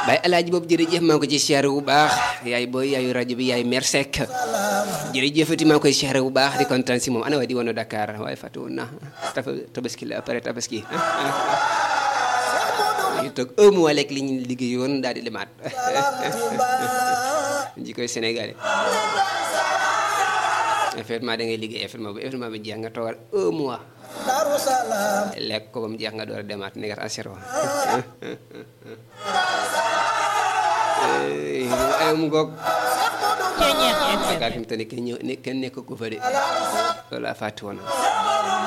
Baye Alaaji boobu jërëjëf maa ngi ko ci siyaare bu baax yaay booy yaayu rajo bi yaay mer Seck jërëjëfati maa ngi koy siyaare bu baax di kontaan si moom ana waa di woon Dakar waaye fàtte woon na tafa tabaski la après tabaski ñu toog un mois lekk li ñu liggéeyoon daal di demaat ji koy sénégalais effectivement da ngay liggéey effectivement bu effectivement bi jeex nga toogal un mois lekk ko ba mu jeex nga door a demaat negat asero ay mu ngoog Dakar fi mu toll nii kenn ñëw kenn nekk ko fa de loolu laa fàtte woon